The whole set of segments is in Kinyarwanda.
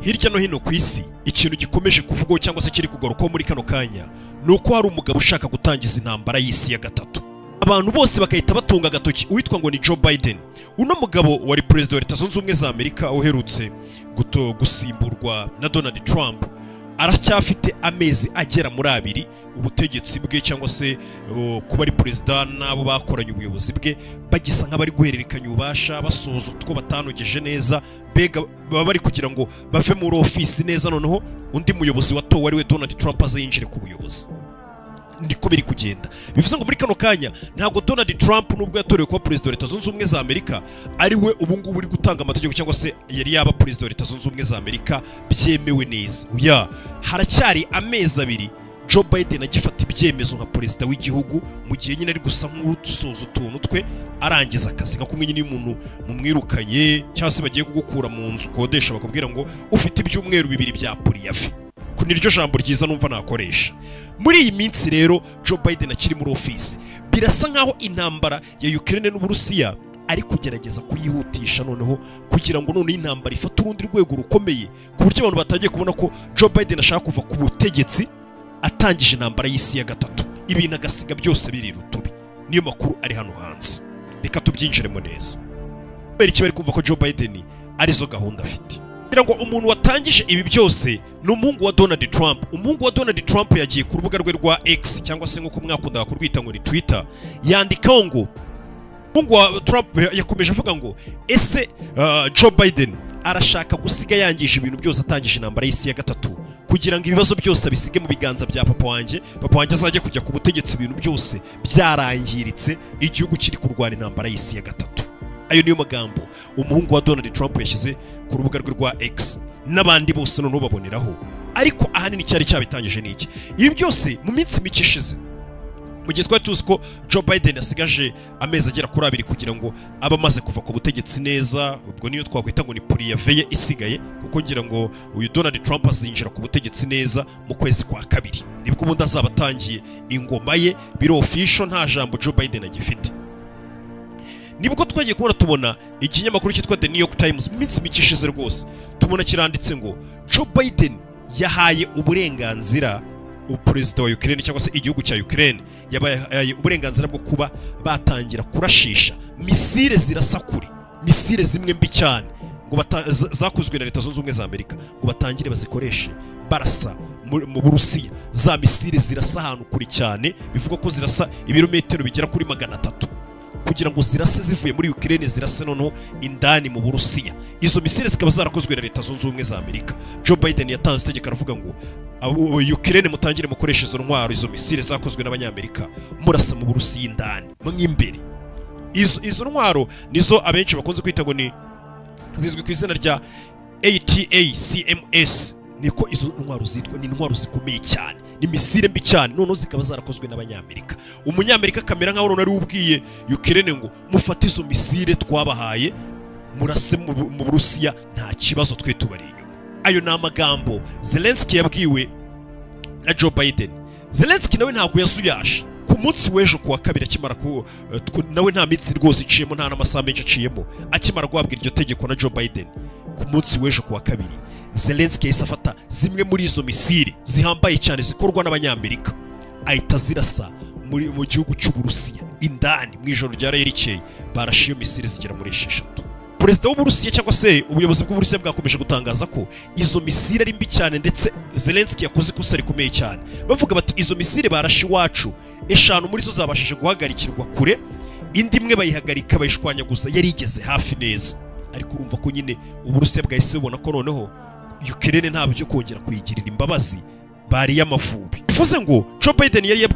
hirya no hino ku isi ikintu gikomeje kuvugwaho cyangwa se kiri kugarukaho muri kano kanya ni uko hari umugabo ushaka gutangiza intambara y'isi ya gatatu abantu bose bagahita batunga agatoki uwitwa ngo ni Joe Biden uno mugabo wari perezida wa leta zunze ubumwe za amerika uherutse guto gusimburwa na Donald Trump aracyafite amezi agera muri abiri ubutegetsi bwe cyangwa se uh, kuba ari perezida n'abo bakoranye ubuyobozi bwe bagisa nk'abari guhererekanya ububasha basoza utwo batanogeje neza mbega baba bari kugira ngo bave muri ofisi neza noneho undi muyobozi watowe ari we Donald Trump aze yinjire ku buyobozi niko biri kugenda bivuze ngo muri kano kanya ntabwo Donald Trump nubwo yatorewe kuba perezida wa leta zunze ubumwe za Amerika ari we ubu ngubu uri gutanga amategeko cyangwa se yari yaba perezida wa leta zunze ubumwe za Amerika byemewe neza oya haracyari amezi abiri Joe Biden agifata ibyemezo nka perezida w'igihugu mu gihe nyine ari gusa nk'usoza utuntu twe arangiza akazi nka kumwe nyine umuntu mumwirukanye cyangwa se bagiye kugukura mu nzu ukodesha bakubwira ngo ufite ibyumweru bibiri bya puriyafi ku niryo jambo ryiza numva nakoresha muri iyi minsi rero Joe Biden akiri muri ofisi birasa nkaho intambara ya Ukraine n'Uburusiya ari kugerageza kuyihutisha noneho kugira ngo noneho intambara ifate urundi rwego rukomeye ku buryo abantu batangiye kubona ko Joe Biden ashaka kuva ku butegetsi atangije intambara y'isi ya gatatu ibintu agasiga byose biri rutubi niyo makuru ari hano hanze reka tubyinjiremo neza kubera iki bari kumva ko Joe Biden arizo gahunda afite kugira ngo umuntu watangije ibi byose ni umuhungu wa Donald Trump umuhungu wa Donald Trump yagiye ku rubuga rwe rwa X cyangwa se nk'uko mwakundaga kurwita ngo ni Twitter yandikaho ngo umuhungu wa Trump yakomeje avuga ngo ese uh, Joe Biden arashaka gusiga yangije ibintu byose atangije intambara y'isi ya gatatu kugira ngo ibibazo byose abisige mu biganza bya papa wanjye papa wanjye azajye kujya ku butegetsi ibintu byose byarangiritse igihugu kiri kurwana intambara y'isi ya gatatu ayo niyo magambo umuhungu wa Donald Trump yashyize ku rubuga rwe rwa X n'abandi bose noneho baboneraho ariko ahanini cyari cyabitangije niki ibi byose mu minsi mike ishize mu gihe twari tuzi ko Joe Biden asigaje amezi agera kuri abiri kugira ngo abe amaze kuva ku butegetsi neza ubwo niyo twakwita ngo ni puriyave ye isigaye kuko ngira ngo uyu Donald Trump azinjira ku butegetsi neza mu kwezi kwa kabiri nibwo ubundi azaba atangiye ingoma ye biro official nta jambo Joe Biden agifite nibwo twagiye kubona tubona ikinyamakuru cyitwa The New York Times mu minsi mike ishize rwose tubona kiranditse ngo Joe Biden yahaye uburenganzira perezida wa Ukraine cyangwa se igihugu cya Ukraine yabaye uburenganzira bwo kuba batangira kurashisha misile zirasa kure misile zimwe mbi cyane ngo zakozwe na leta zunze ubumwe za Amerika ngo batangire bazikoreshe barasa mu Burusiya za misile zirasa ahantu kure cyane bivugwa ko zirasa ibirometero bigera kuri magana atatu kugira ngo zirase zivuye muri Ukraine zirase noneho indani mu Burusiya izo misile zikaba zarakozwe na leta zunze ubumwe za Amerika Joe Biden yatanze itegeko aravuga ngo Ukraine mutangire mukoresha izo ntwaro izo misile zakozwe n'abanyamerika murasa mu Burusiya indani mw'imbere izo izo ntwaro nizo abenshi bakunze kwita ngo ni zizwi ku izina rya ATACMS niko izo ntwaro zitwa ni intwaro zikomeye cyane ni misile mbi cyane noneho zikaba zarakozwe n'abanyamerika umunyamerika akamera nkaho none ari ubwiye Ukraine ngo mufate izo misile twabahaye murase mu Burusiya nta kibazo twe tubari inyuma ayo ni amagambo Zelensky yabwiwe na Joe Biden Zelensky nawe ntabwo yazuyasha ku munsi w'ejo kuwa kabiri akimara ku nawe nta minsi rwose iciyemo nta n'amasaha menshi aciyemo akimara guhabwa iryo tegeko na Joe Biden ku munsi w'ejo kuwa kabiri Zelensky yahise afata zimwe muri izo misile zihambaye cyane zikorwa n'abanyamerika ahita zirasa muri mu gihugu cy'uburusiya indani mu ijoro rya rikeye barashe iyo misile zigera muri esheshatu perezida w'uburusiya cyangwa se ubuyobozi bw'uburusiya bwakomeje gutangaza ko izo misile ari mbi cyane ndetse Zelensky yakoze ikosa rikomeye cyane bavuga bati izo misile barashe iwacu eshanu muri zo zabashije guhagarikirwa kure indi imwe bayihagarika bayishwanyaguza yari igeze hafi neza ariko urumva ko nyine uburusiya bwahise bubona ko noneho Ukraine nta byo kongera kuyigirira imbabazi bari y'amavubi bivuze ngo Joe Biden yari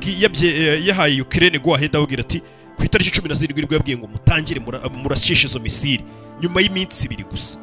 yahaye Ukraine go ahead awugira ati ku itariki 17 nibwo yabwiye ngo mutangire murashisha izo misile nyuma y'iminsi ibiri gusa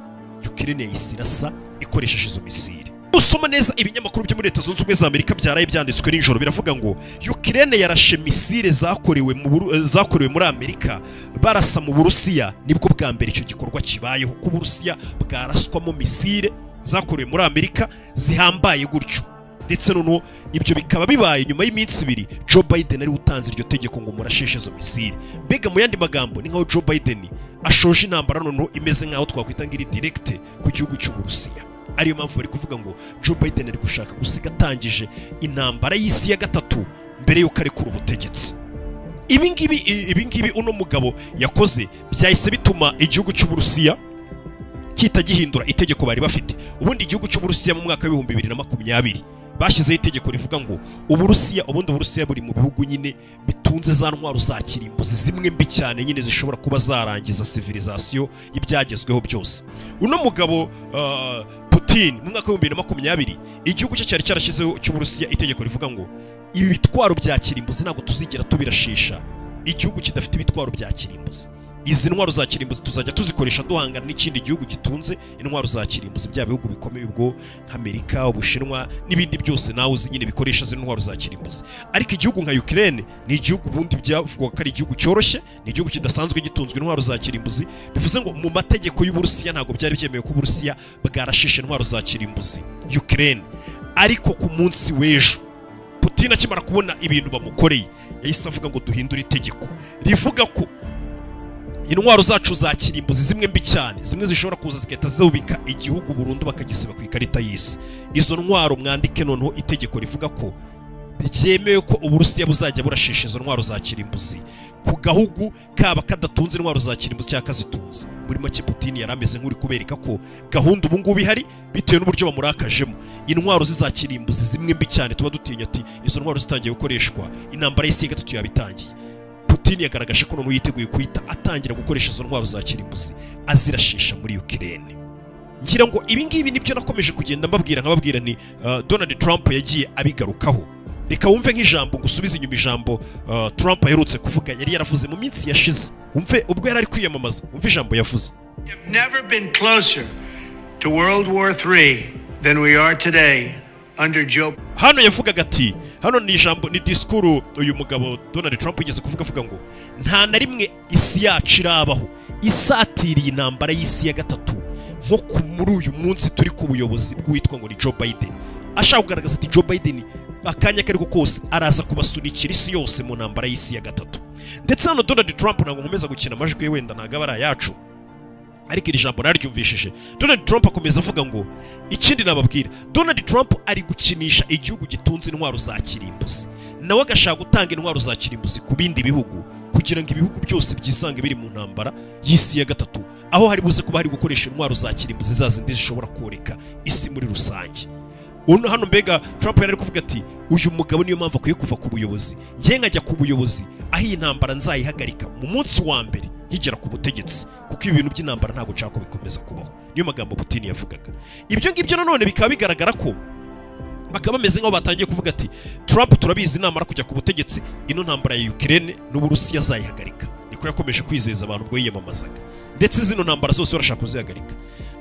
Ukraine yayisirasa ikoresheje izo misile usoma neza ibinyamakuru byo muri leta zunze ubumwe za Amerika byaraye byanditswe nijoro biravuga ngo Ukraine yarashe misile zakorewe mu zakorewe muri Amerika barasa mu Burusiya nibwo bwa mbere icyo gikorwa kibayeho ku Burusiya bwaraswamo misile zakorewe muri amerika zihambaye gutyo ndetse noneho ibyo bikaba bibaye nyuma y'iminsi ibiri Joe Biden ari utanze iryo tegeko ngo murasheshe izo misile mbega mu yandi magambo ni nkaho Joe Biden ashoje intambara noneho imeze nkaho twakwita ngiri direkte ku gihugu cy'uburusiya ariyo mpamvu bari kuvuga ngo joe biden ari gushaka gusiga atangije intambara y'isi ya gatatu mbere y'uko arekura ubutegetsi ibi ngibi i- ibi ngibi uno mugabo yakoze byahise bituma igihugu cy'uburusiya kita gihindura itegeko bari bafite ubundi igihugu cy'uburusiya mu mwaka w'ibihumbi bibiri na makumyabiri bashyizeho itegeko rivuga ngo uburusiya ubundi uburusiya buri mu bihugu nyine bitunze za ntwaro za kirimbuzi zimwe mbi cyane nyine zishobora kuba zarangiza civilization y'ibyagezweho byose uno mugabo ah, putin mu mwaka w'ibihumbi bibiri na makumyabiri igihugu cye cyari cyarashyizeho cy'uburusiya itegeko rivuga ngo ibitwaro bya kirimbuzi ntabwo tuzigera tubirashisha igihugu kidafite ibitwaro bya kirimbuzi izi ntwaro za kirimbuzi tuzajya tuzikoresha duhangana n'ikindi gihugu gitunze intwaro za kirimbuzi bya bihugu bikomeye ubwo nk'amerika ubushinwa n'ibindi byose nawe uzi nyine bikoresha zino ntwaro za kirimbuzi ariko igihugu nka ukraine ni igihugu ubundi byavugwaga ko ari igihugu cyoroshye ni igihugu kidasanzwe gitunzwe intwaro za kirimbuzi bivuze ngo mu mategeko y'uburusiya ntabwo byari byemewe ko uburusiya bwarashisha intwaro za kirimbuzi ukraine ariko ku munsi w'ejo putin akimara kubona ibintu bamukoreye yahise avuga ngo duhindure itegeko rivuga ko intwaro zacu za kirimbuzi zimwe mbi cyane zimwe zishobora kuza zigahita zubika igihugu burundu bakagisiba ku ikarita y'isi izo ntwaro mwandike noneho itegeko rivuga ko byemewe ko uburusiya buzajya burashisha izo ntwaro za kirimbuzi ku gahugu kaba kadatunze intwaro za kirimbuzi cyangwa kazitunze muri make putin yari ameze nk'uri kubereka ko gahunda ubu ngubu ihari bitewe n'uburyo bamurakajemo intwaro ze za kirimbuzi zimwe mbi cyane tuba dutinya ati izo ntwaro zitangiye gukoreshwa intambara y'isi ya gatatu yabitangiye putin yagaragaje ko noneho yiteguye guhita atangira gukoresha izo ntwaro za kirimbuzi azirashisha muri ukirene ngira ngo ibingibi nibyo nakomeje kugenda mbabwira nkababwira ni uh, donald trump yagiye abigarukaho reka wumve nk'ijambo ngusubize inyuma ijambo uh, trump aherutse kuvuga yari yaravuze mu minsi yashize wumve ubwo yari ari kwiyamamaza wumve ijambo yavuze have never been closer to World War III than we are today under Joe. hano yavugaga ati hano ni ijambo ni disikuru uyu mugabo donald trump yigeze kuvuga avuga ngo nta na rimwe isi yacu irabaho isatiriye intambara y'isi ya gatatu nko ku- muri uyu munsi turi ku buyobozi bw'uwitwa ngo ni joe biden ashaka kugaragaza ati joe biden akanya kariko kose araza kubasunikira isi yose mu ntambara y'isi ya gatatu ndetse hano donald trump ntabwo nkomeza gukina amajwi ye wenda ntabwo aba ari ayacu ariko iri jambo nararyumvishije donald trump akomeza avuga ngo ikindi nababwira donald trump ari gukinisha igihugu gitunze intwaro za kirimbuzi nawe agashaka gutanga intwaro za kirimbuzi ku bindi bihugu kugira ngo ibihugu byose byisange biri mu ntambara y'isi ya gatatu aho hari buze kuba hari gukoresha intwaro za kirimbuzi za zindi zishobora koreka isi muri rusange uno hano mbega Trump yari ari kuvuga ati uyu mugabo niyo mpamvu akwiye kuva ku buyobozi njye nkajya ku buyobozi aho iyi ntambara nzayihagarika mu munsi wa mbere nkigera ku butegetsi kuko ibintu by'intambara ntabwo nshaka ko bikomeza kubaho niyo magambo Putin yavugaga ibyo ngibyo nanone bikaba bigaragara ko bakaba bameze nk'aho batangiye kuvuga ati Trump turabizi namara kujya ku butegetsi ino ntambara ya Ukraine n'Uburusiya azayihagarika niko yakomeje kwizeza abantu ubwo yiyamamazaga ndetse zino ntambara zose barashaka kuzihagarika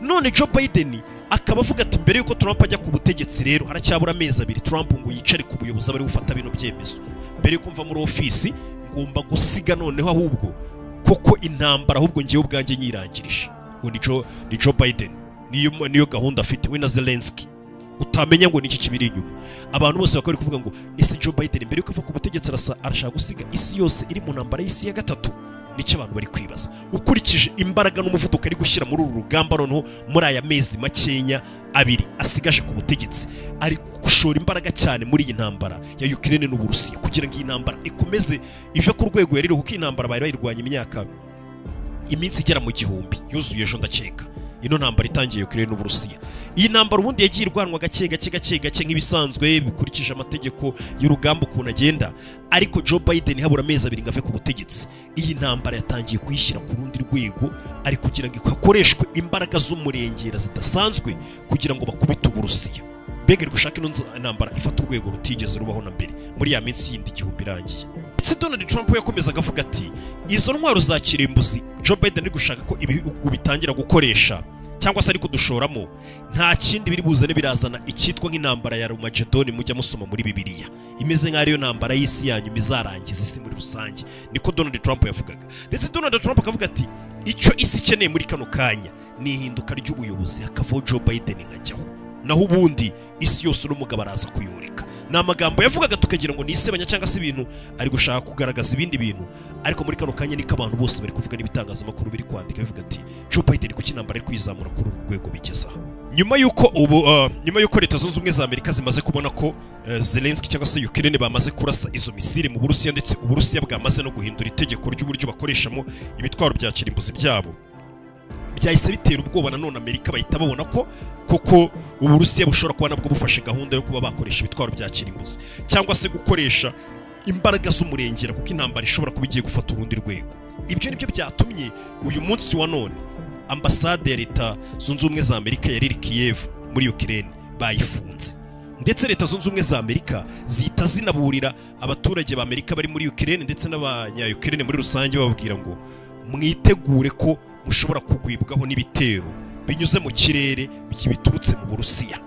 none Joe Biden akaba avuga ati mbere y'uko Trump ajya ku butegetsi rero haracyabura amezi abiri Trump ngo yicare ku buyobozi abari gufata bino byemezo mbere y'uko mva muri ofisi ngomba gusiga noneho ahubwo koko intambara ahubwo ngewe ubwanjye nyirangirije ngo ni Joe ni Joe Biden niyo niyo gahunda afite we na Zelensky utamenya ngo niki kibiri inyuma abantu bose bakaba bari kuvuga ngo ese Joe Biden mbere yuko ava ku butegetsi arasa arashaka gusiga isi yose iri mu ntambara y'isi ya gatatu nicyo abantu bari kwibaza ukurikije imbaraga n'umuvuduko ari gushyira muri uru rugamba noneho muri aya mezi makenya abiri asigaje ku butegetsi ari gushora imbaraga cyane muri iyi ntambara ya Ukraine n'Uburusiya kugira ngo iyi ntambara ikomeze ive ku rwego yaririho kuko iyi ntambara bari bayirwanya imyaka iminsi igera mu gihumbi yuzuye ejo ndakeka ino ntambara itangiye Ukraine n'Uburusiya iyi ntambara ubundi yagiye irwanwa gake gake gake gake nk'ibisanzwe bikurikije amategeko y'urugamba ukuntu agenda ariko Joe Biden habura amezi abiri ngo ave ku butegetsi iyi ntambara yatangiye kuyishyira ku rundi rwego ari kugira ngo hakoreshwe imbaraga z'umurengera zidasanzwe kugira ngo bakubite Uburusiya mbega iri gushaka ino nza- ntambara ifata urwego rutigeze rubaho na mbere muri ya minsi yindi igihumbi irangiye ndetse Donald Trump we yakomezaga avuga ati izo ntwaro za kirimbuzi Joe Biden ari gushaka ko ibihugu bitangira gukoresha cyangwa se ari kudushoramo nta kindi biri buzane birazana icyitwa nk'intambara ya Armageddon mujya musoma muri Bibiliya imeze nk'aho ariyo ntambara y'isi yanyu izarangiza isi muri rusange niko Donald Trump yavugaga ndetse Donald Trump akavuga ati icyo isi ikeneye muri kano kanya ni ihinduka ry'ubuyobozi hakavaho Joe Biden nkajyaho naho ubundi isi yose n'umugabo araza kuyoreka ni amagambo yavugaga tukagira ngo ni isebanya cyangwa se ibintu ari gushaka kugaragaza ibindi bintu ariko muri kano kanya niko abantu bose bari kuvuga n'ibitangazamakuru biri kwandika bivuga ati Joe Biden kuko intambara iri kwizamura kuri uru rwego bigezaho nyuma y'uko ubu uh, nyuma y'uko leta zunze ubumwe za amerika zimaze kubona ko uh, zelenski cyangwa se ukraine bamaze kurasa izo misiri mu burusiya ndetse uburusiya bwamaze no guhindura itegeko ry'uburyo bakoreshamo ibitwaro bya kirimbuzi byabo byahise bitera ubwoba nanone amerika bahita babona ko koko uburusiya bushobora kuba nabwo bufashe gahunda yo kuba bakoresha ibitwaro bya kirimbuzi cyangwa se gukoresha imbaraga z'umurengera kuko intambara ishobora kuba igiye gufata urundi rwego ibyo ni byo byatumye uyu munsi wa none ambasade ya leta zunze ubumwe za amerika yari iri kiyevu muri ukirere bayifunze ndetse leta zunze ubumwe za amerika zihita zinaburira abaturage ba amerika bari muri ukirere ndetse n'abanyayukirere muri rusange bababwira ngo mwitegure ko mushobora kugwibwaho n'ibitero binyuze mu kirere biturutse mu burusiya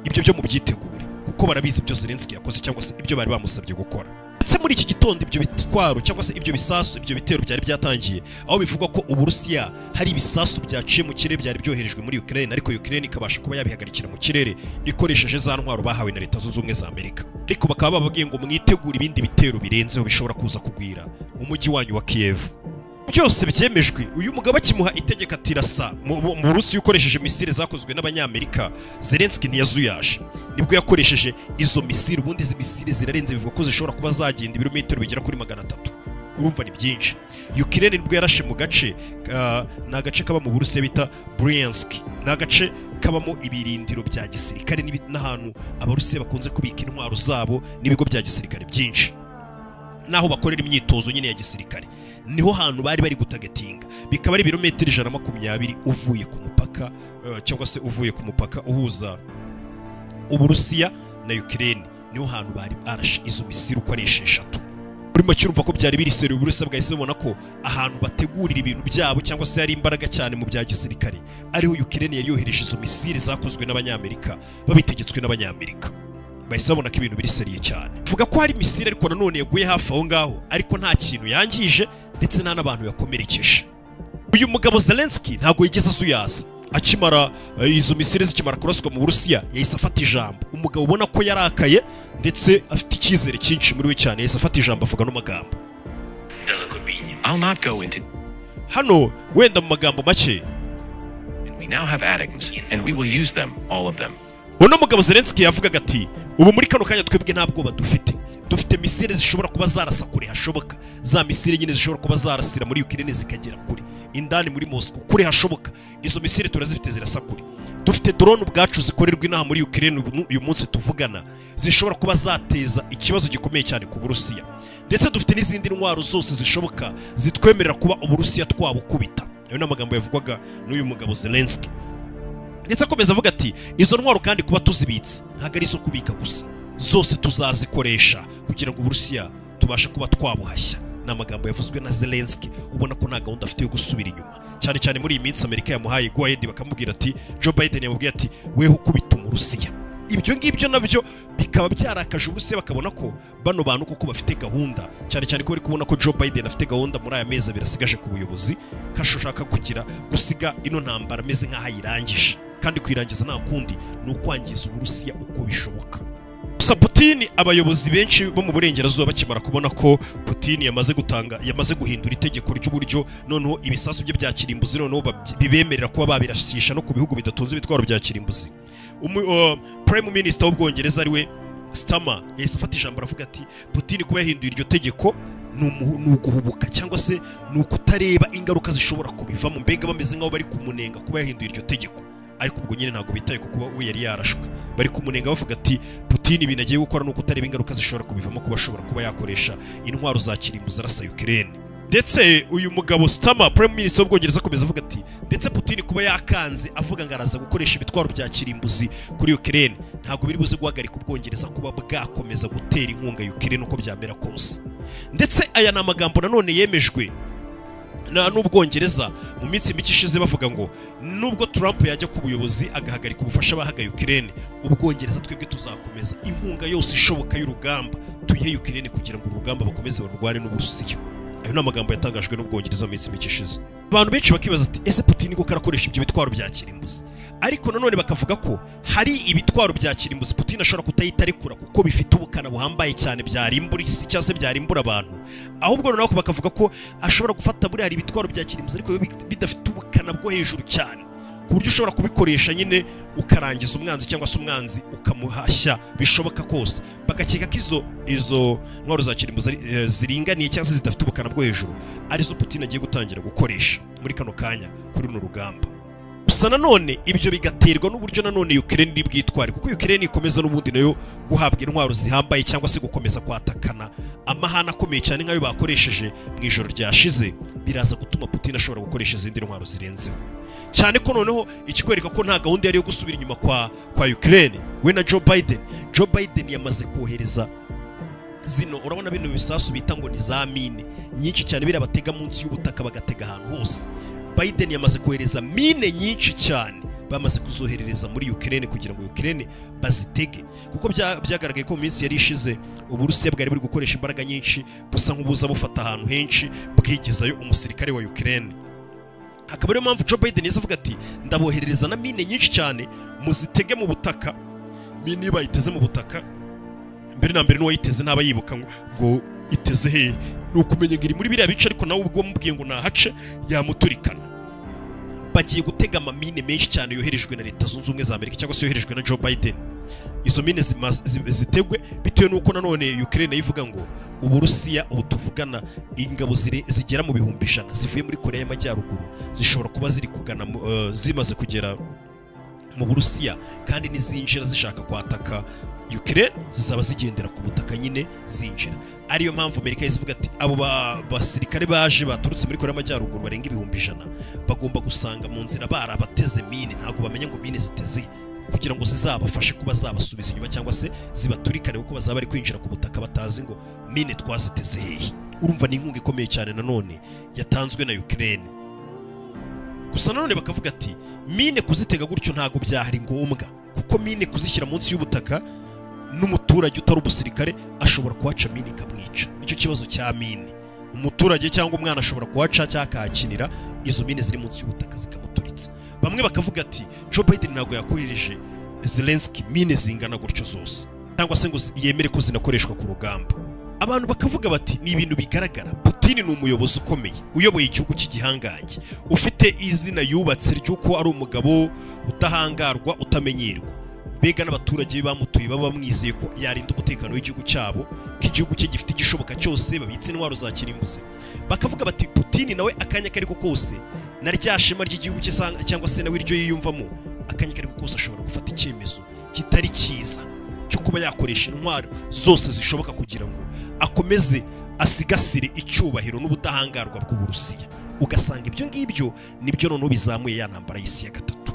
ibyo byo mubyitegure kuko barabizi ibyo zelenski yakoze cyangwa se ibyo bari bamusabye gukora ndetse muri iki gitondo ibyo bitwaro cyangwa se ibyo bisasu ibyo bitero byari byatangiye aho bivugwa ko uburusiya hari ibisasu byaciye mu kirere byari byoherejwe muri Ukraine ariko Ukraine ikabasha kuba yabihagarikira mu kirere ikoresheje za ntwaro bahawe na leta zunze ubumwe za Amerika ariko bakaba bababwiye ngo mwitegure ibindi bitero birenzeho bishobora kuza kugwira umujyi wanyu wa Kiev byose byemejwe uyu mugabo akimuha itegeko atirasa mu burusiya ukoresheje misile zakozwe n'abanyamerika zelenski ntiyazuyaje nibwo yakoresheje izo misile ubundi izi misile zirarenze bivuga ko zishobora kuba zagenda ibirometero bigera kuri magana atatu urumva ni byinshi ukirere nibwo yarashe mu gace ni agace kaba mu burusiya bita buriyanski ni agace kabamo ibirindiro bya gisirikare n'ahantu abarusiya bakunze kubika intwaro zabo n'ibigo bya gisirikare byinshi n'aho bakorera imyitozo nyine ya gisirikare niho hantu bari bari gutagatinga bikaba ari ibirometero ijana na makumyabiri uvuye ku mupaka cyangwa se uvuye ku mupaka uhuza uburusiya na ukirere niho hantu bari barashe izo misiri uko ari esheshatu urimo cyumva ko byari biri seri uburusiya bwahise bubona ko ahantu bategurira ibintu byabo cyangwa se hari imbaraga cyane mu bya gisirikare ariho ukirere yari yohereje izo misiri zakozwe n'abanyamerika babitegetswe n'abanyamerika bahise babona ko ibintu biri seriye cyane vuga ko hari misiri ariko nanone yaguye hafi aho ngaho ariko nta kintu yangije ndetse nta n'abantu yakomerekeje uyu mugabo zelenski ntabwo yigeze asuyaza akimara izo misiri zikimara kuraswa mu burusiya yahise afata ijambo umugabo ubona ko yarakaye ndetse afite icyizere cyinshi muri we cyane yahise afata ijambo avuga n'amagambo hano wenda mu magambo make uno mugabo zelenski yavugaga ati ubu muri kano kanya twebwe nta bwoba dufite dufite misile zishobora kuba zarasa kure hashoboka za misile nyine zishobora kuba zarasira muri ukirere zikagera kure indani muri mosco kure hashoboka izo misile turazifite zirasa kure dufite drone ubwacu zikorerwa inaha muri ukirere uyu munsi tuvugana zishobora kuba zateza ikibazo gikomeye cyane ku burusiya ndetse dufite n'izindi ntwaro zose zishoboka zitwemerera kuba uburusiya twabukubita ayo ni amagambo yavugwaga n'uyu mugabo zelenski ndetse akomeza avuga ati izo ntwaro kandi kuba tuzibitse ntabwo ari izo kubika gusa zose tuzazikoresha kugira ngo uburusiya tubashe kuba twabuhashya ni amagambo yavuzwe na zelenski ubona ko nta gahunda afite yo gusubira inyuma cyane cyane muri iyi minsi amerika yamuhaye guhayedi bakamubwira ati joe biden yamubwiye ati weho ukubita umurusiya ibyo ngibyo nabyo bikaba byarakaje uburusiya bakabona ko bano bantu koko bafite gahunda cyane cyane ko bari kubona ko joe biden afite gahunda muri aya mezi abiri asigaje ku buyobozi ko ashaka kugira gusiga ino ntambara ameze nk'aho ayirangije kandi kuyirangiza nta kundi ni ukwangiza uburusiya uko bishoboka gusa Putin abayobozi benshi bo mu burengerazuba bakimara kubona ko Putin yamaze gutanga yamaze guhindura itegeko ry'uburyo noneho ibisasu bye bya kirimbuzi noneho bibemerera kuba babirashisha no ku bihugu bidatunze ibitwaro bya kirimbuzi Prime Minister w'ubwongereza ari we Starmer yahise afata ijambo aravuga ati Putin kuba yahinduye iryo tegeko ni uguhubuka cyangwa se ni ukutareba ingaruka zishobora kubivamo mbega bameze nk'aho bari kumunenga kuba yahinduye iryo tegeko ariko ubwo nyine ntabwo bitaye ku kuba we yari yarashwe bari kumunenga bavuga ati Putin ibintu agiye gukora ni ukutareba ingaruka zishobora kubivamo kuba ashobora kuba yakoresha intwaro za kirimbuzi arasa Ukraine ndetse uyu mugabo Starmer Prime Minister w'ubwongereza akomeza avuga ati ndetse Putin kuba yakanze avuga ngo araza gukoresha ibitwaro bya kirimbuzi kuri Ukraine ntabwo biri buze guhagarika ubwongereza kuba bwakomeza gutera inkunga Ukraine uko byamera kose ndetse aya ni amagambo nanone yemejwe na n'ubwongereza mu minsi mike ishize bavuga ngo nubwo Trump yajya ku buyobozi agahagarika ubufasha bahagaye Ukraine ubwongereza twebwe tuzakomeza inkunga yose ishoboka y'urugamba tuyihe Ukraine kugira ngo urugamba bakomeze barurwane n'uburusiya ayo ni amagambo yatangajwe n'ubwongereza mu minsi mike ishize abantu benshi bakibaza ati ese Putin koko arakoresha ibyo bitwaro bya kirimbuzi ariko nanone bakavuga ko hari ibitwaro bya kirimbuzi Putin ashobora kutahita arekura kuko bifite ubukana buhambaye cyane byarimbura isi cyangwa se byarimbura abantu ahubwo noneho bakavuga ko ashobora gufata buriya hari ibitwaro bya kirimbuzi ariko bidafite ubukana bwo hejuru cyane ku buryo ushobora kubikoresha nyine ukarangiza umwanzi cyangwa se umwanzi ukamuhashya bishoboka kose bagakeka ko izo izo ntwaro za kirimbo zari- eh, ziringaniye cyangwa se zidafite ubukana bwo hejuru arizo putin agiye gutangira gukoresha muri kano kanya kuri runo rugamba gusa nanone ibyo bigaterwa n'uburyo nanone Ukraine iri bwitware kuko Ukraine ikomeza n'ubundi nayo guhabwa intwaro zihambaye cyangwa se gukomeza kwatakana amahane akomeye cyane nk'ayo bakoresheje mu ijoro ryashize biraza gutuma Putin ashobora gukoresha izindi ntwaro zirenzeho cyane ko noneho ikikwereka ko nta gahunda yari iyo gusubira inyuma kwa kwa Ukraine we na Joe Biden Joe Biden yamaze kohereza zino urabona bino bisasu bita ngo ni za mine nyinshi cyane biriya batega munsi y'ubutaka bagatega ahantu hose Biden yamaze kohereza mine nyinshi cyane bamaze kuzoherereza muri Ukraine kugira ngo Ukraine bazitege kuko bya- byagaragaye ko mu minsi yari ishize Uburusiya bwari buri gukoresha imbaraga nyinshi busa nk'ubuza bufata ahantu henshi bwigezayo umusirikare wa Ukraine akaba ariyo mpamvu Joe Biden yahise avuga ati ndaboherereza na mine nyinshi cyane muzitege mu butaka mine iyo bayiteze mu butaka mbere na mbere n'uwayiteze ntaba yibuka ngo- ngo iteze hehe ni ukumenya ngo iri muri biriya bice ariko nawe ubwo wamubwiye ngo nahace yamuturikana bagiye gutega amamine menshi cyane yoherejwe na leta zunze ubumwe za amerika cyangwa se yoherejwe na joe biden izo mine zimaze- zi- zitegwe bitewe n'uko nanone ukraine yivuga ngo uburusiya ubu tuvugana ingabo zire- zigera mu bihumbi ijana zivuye muri korea y'amajyaruguru zishobora kuba ziri kugana mu- eh, zimaze kugera mu burusiya kandi nizinjira zishaka kwataka Ukraine zizaba zigendera ku butaka nyine zinjira ariyo mpamvu Amerika yahise ivuga ati abo ba- basirikare baje baturutse muri Korea y'Amajyaruguru barenga ibihumbi ijana bagomba gusanga mu nzira barabateze mine ntabwo bamenya ngo mine ziteze kugira ngo zizabafashe kuba zabasubiza inyuma cyangwa se zibaturikane kuko bazaba bari kwinjira ku butaka batazi ngo mine twaziteze hehe urumva ni inkunga ikomeye cyane nanone yatanzwe na Ukraine gusa nanone bakavuga ati mine kuzitega gutyo ntabwo byahari ngombwa kuko mine kuzishyira munsi y'ubutaka n'umuturage utari umusirikare ashobora kuhaca mine ikamwica icyo kibazo cya mine umuturage cyangwa umwana ashobora kuhaca cyangwa akahakinira izo mine ziri munsi y'ubutaka zikamuturitsa bamwe bakavuga ati Joe Biden ntabwo yakohereje Zelensky mine zingana gutyo zose cyangwa se ngo zi- yemere ko zinakoreshwa ku rugamba abantu bakavuga bati ni ibintu bigaragara Putin ni umuyobozi ukomeye uyoboye igihugu cy'igihangange ufite izina yubatse ry'uko ari umugabo utahangarwa utamenyerwa mbega n'abaturage be bamutuye baba bamwizeye ko yarinda umutekano w'igihugu cyabo ko igihugu cye gifite igishoboka cyose babitse intwaro za kirimbuzi bakavuga bati Putin nawe akanya kariko kose na rya shema ry'igihugu cye sang- cyangwa se nawe iryo yiyumvamo akanya kariko kose ashobora gufata icyemezo kitari cyiza cyo kuba yakoresha intwaro zose zishoboka kugira ngo akomeze asigasire icyubahiro n'ubudahangarwa bw'uburusiya ugasanga ibyo ngibyo nibyo noneho bizamuye ya ntambara y'isi ya gatatu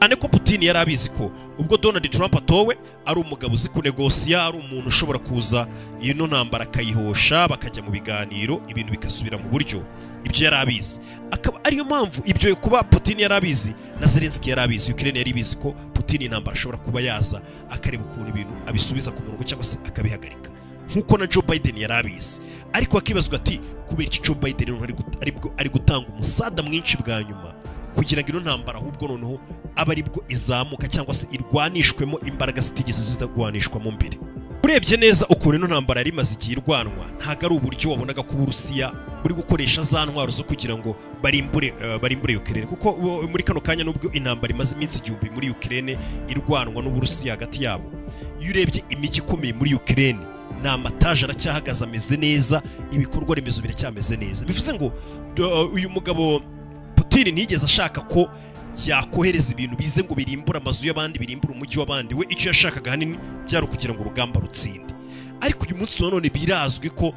cyane ko Putin yari abizi ko ubwo Donald Trump atowe ari umugabo uzi kunegosiya ari umuntu ushobora kuza ino ntambara akayihosha bakajya mu biganiro ibintu bigasubira mu buryo ibyo yari abizi akaba ariyo mpamvu ibyo kuba Putin yari abizi na Zelensky yari abizi Ukraine yari ibizi ko Putin intambara ashobora kuba yaza akareba ukuntu ibintu abisubiza ku murongo cyangwa se akabihagarika nk'uko na Joe Biden yari abizi ariko akibazwa ati kubera iki Joe Biden noneho ari gut- ari bwo- ari gutanga umusada mwinshi bwa nyuma kugira ngo ino ntambara ahubwo noneho aba aribwo izamuka cyangwa se irwanishwemo imbaraga zitigeze zitagwanishwamo mbere urebye neza ukuntu ino ntambara yari imaze igihe irwanwa ntabwo ari uburyo wabonaga ko uburusiya buri gukoresha za ntwaro zo kugira ngo barimbure eh, barimbure Ukraine kuko eh, muri kano kanya nubwo intambara imaze iminsi igihumbi muri Ukraine irwanwa n'uburusiya hagati yabo iyo urebye imijyi ikomeye muri Ukraine ni amataje aracyahagaze ameze neza ibikorwa remezo biracyameze neza bivuze ngo eh, uyu mugabo Putin ntiyigeze ashaka ko yakohereza ibintu bize ngo birimbure amazu y'abandi birimbure umujyi w'abandi we icyo yashakaga ahanini byari ukugira ngo urugamba rutsinde ariko uyu munsi nanone birazwi ko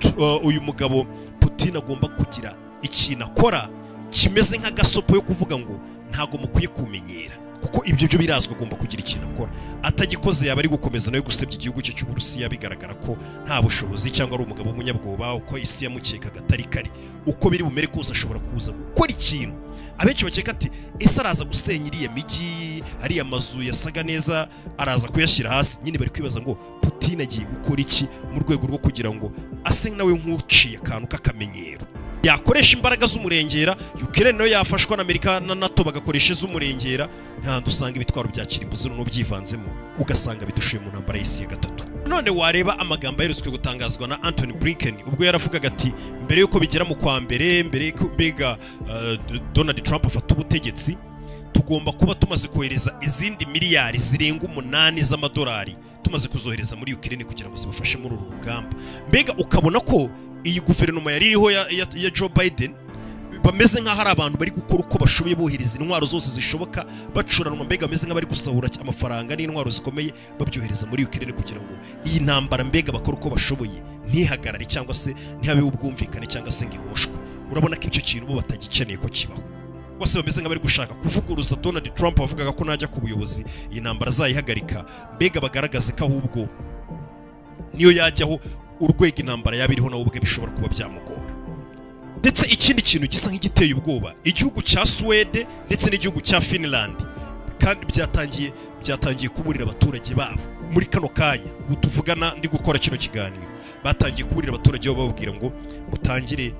tu- uh, uyu mugabo Putin agomba kugira ikintu akora kimeze nk'agasopo yo kuvuga ngo ntago mukwiye kumenyera kuko ibyo byo birazwi agomba kugira ikintu akora atagikoze yaba ari gukomeza nawe gusebya igihugu cye cy'uburusiya bigaragara ko nta bushobozi cyangwa ari umugabo w'umunyabwoba uko isi yamukekaga atari kare uko biri bumere kose ashobora kuza gukora ikintu abenshi bakeka ati ese araza gusenya iriya migi ariya mazu yasaga neza araza kuyashyira hasi nyine bari kwibaza ngo Putin agiye gukora iki mu rwego rwo kugira ngo ase nawe nk'uciye akantu k'akamenyero yakoresha imbaraga z'umurengera Ukraine nayo yafashwa na Amerika na NATO bagakoresha iz'umurengera ntahandi usanga ibitwaro bya kirimbuzi noneho byivanzemo ugasanga bidushuye mu ntambara y'isi ya gatatu none wareba amagambo aherutse gutangazwa na Anthony Blinken ubwo yaravugaga ati mbere yuko bigera mu kwa mbere mbere yuko mbega eh, Donald Trump afata ubutegetsi tugomba kuba tumaze kohereza izindi miliyari zirenga umunani z'amadolari tumaze kuzohereza muri Ukraine kugira ngo zibafashe muri uru rugamba mbega ukabona ko iyi guverinoma yari iriho ya, ya, ya Joe Biden bameze nk'aho ari abantu bari gukora uko bashoboye bohereza intwaro zose zishoboka bacuranwa mbega bameze nk'abari gusahura amafaranga n'intwaro zikomeye babyohereza muri Ukraine kugira ngo iyi ntambara mbega bakora uko bashoboye ntihagarare cyangwa se ntihabeho ubwumvikane cyangwa se ngo ihoshwe urabona ko icyo kintu bo batagikeneye ko kibaho bose bameze nk'abari gushaka kuvuguruza Donald Trump wavugaga ko najya ku buyobozi iyi ntambara azayihagarika mbega bagaragaze ko ahubwo niyo yajyaho urwego intambara yaba iriho nawe ubwe bishobora kuba byamugora ndetse ikindi kintu gisa nk'igiteye ubwoba igihugu cya Suwede ndetse n'igihugu cya Finland kandi byatangiye byatangiye kuburira abaturage babo muri kano kanya ubu tuvugana ndi gukora kino kiganiro batangiye kuburira abaturage babo bababwira ngo mutangire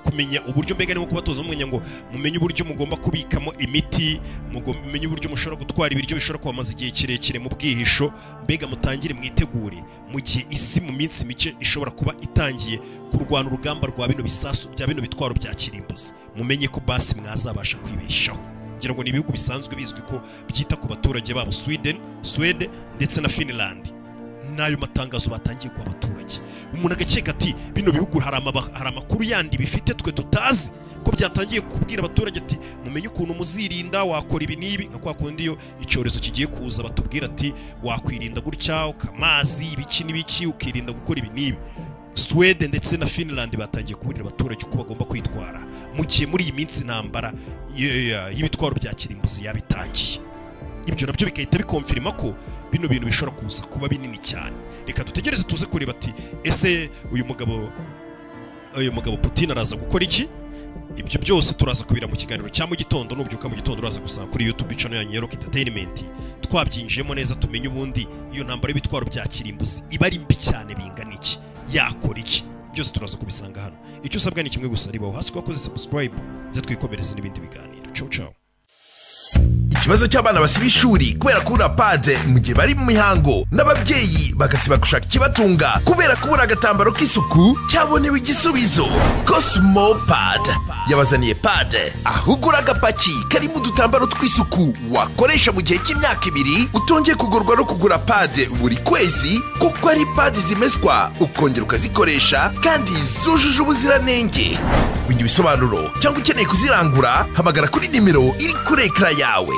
kumenya uburyo mbega ni nko kubatoza umwenya ngo mumenye uburyo mugomba kubikamo imiti mumenye uburyo mushobora gutwara ibiryo bishobora kubamaza igihe kirekire mu bwihisho mbega mutangire mwitegure mu gihe isi mu minsi mike ishobora kuba itangiye kurwana urugamba rwa bino bisasu bya bino bitwaro bya kirimbuzi mumenye ko basi mwazabasha kwibeshaho ngira ngo ni ibihugu bisanzwe bizwi ko byita ku baturage babo Sweden Swede ndetse na Finland n'ayo matangazo batangiye guha abaturage umuntu agakeka ati bino bihugu hari amakuru yandi bifite twe tutazi ko byatangiye kubwira abaturage ati mumenye ukuntu muzirinda wakora ibi n'ibi nka kwa kundi iyo icyorezo kigiye kuza batubwira ati wakwirinda gutya ukamazi ibiki n'ibiki ukirinda gukora ibi n'ibi Swede ndetse na Finland batangiye kuburira abaturage uko bagomba kwitwara mu gihe muri iyi minsi intambara y'ibitwaro bya kirimbuzi yabitangiye ibyo nabyo bigahita bikomfirima ko bino bintu bishobora kuza kuba binini cyane reka dutegereze tuze kureba ati ese uyu mugabo uyu mugabo Putin araza gukora iki ibyo byose turaza kubira mu kiganiro cya mu gitondo nubyuka mu gitondo uraza gusanga kuri YouTube channel yanyu ya Rock Entertainment twabyinjiyemo neza tumenye ubundi iyo ntambara y'ibitwaro bya kirimbuzi iba ari mbi cyane bingana iki yakora iki byose turaza kubisanga hano icyo usabwa ni kimwe gusa ribaho hasi wakoze subscribe nze twikomereze n'ibindi biganiro ciao ciao ikibazo cy'abana basiba ishuri kubera kubura pade mu gihe bari mu mihango n'ababyeyi bagasiba gushaka ikibatunga kubera kubura agatambaro k'isuku cyabonewe igisubizo cosmo pad yabazaniye pade aho ugura agapaki karimo udutambaro tw'isuku wakoresha mu gihe cy'imyaka ibiri utongeye kugurwa no kugura pade buri kwezi kuko ari pade zimeswa ukongera ukazikoresha kandi zujuje ubuziranenge wenda ibisobanuro cyangwa ukeneye kuzirangura hamagara kuri nimero iri kuri ekara yawe